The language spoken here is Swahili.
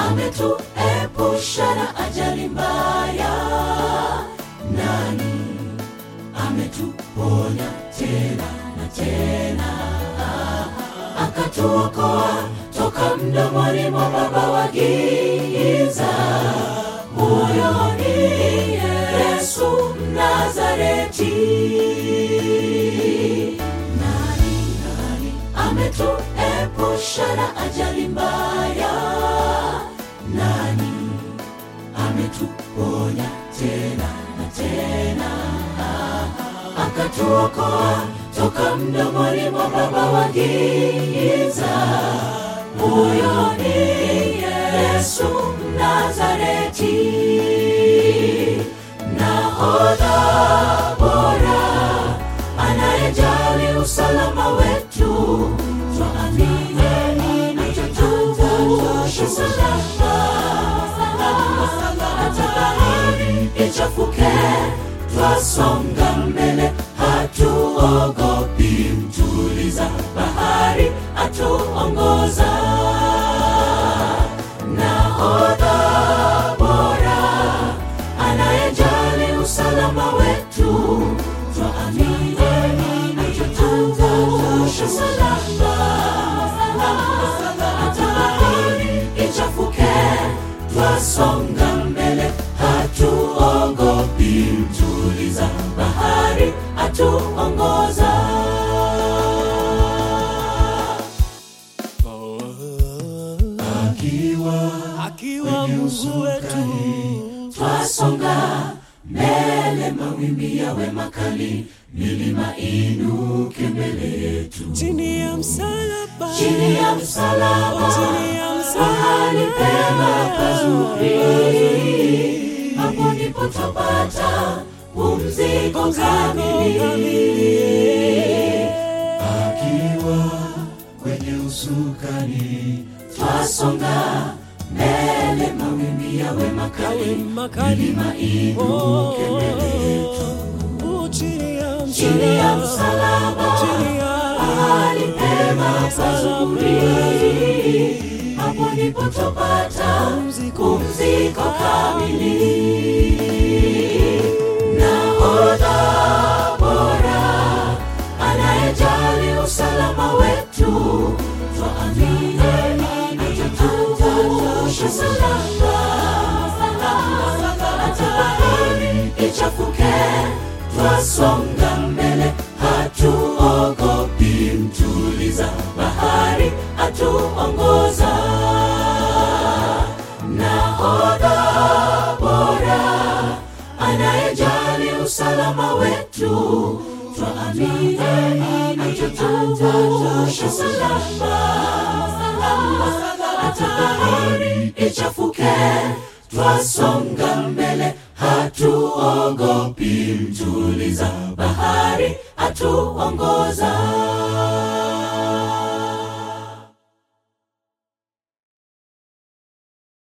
ametuepusha na ajali mbaya nani ametuponya tena na tena akatuokoa toka mdomoni mwa baba wa giza huyo ni yesu mnazareti nani nani ametuepusha na ajali mbaya nani ametuponya tena na tena akatuokoa toka mdomoni mwa baba wa giza huyo ni yesu mnazareti nahodha bora anayejali usalama wetu twaamini atatuvusha salama hata bahari ichafuke twasonga mbele hatuogopi mtuliza bahari atuongoza nahodha bora anayejali usalama wetu twaamini atatuvusha salama hata bahari ichafuke twasonga mbele hatuogopi mtuliza bahari atuongoza akiwa akiwa Mungu wetu twasonga mbele mawimbi yawe makali milima inuke mbele yetu chini ya msalaba chini ya msalaba chini ya mahali msalaba pema pazuri hapo ndipo twapata pumziko kamili akiwa kwenye usukani twasonga mbele mawimbi yawe makali makali milima inuke mbele yetu Oh, chini ya chini ya msalaba chini ya mahali pema pazuri hapo ndipo twapata pumziko kamili nahodha bora anayejali usalama wetu twaamini atatuvusha salama hata bahari ichafuke twasonga mbele hatuogopi mtuliza bahari atuongoza nahodha bora anayejali usalama wetu twaamini atatuvusha salama hata bahari ichafuke twasonga mbele hatuogopi mtuliza bahari atuongoza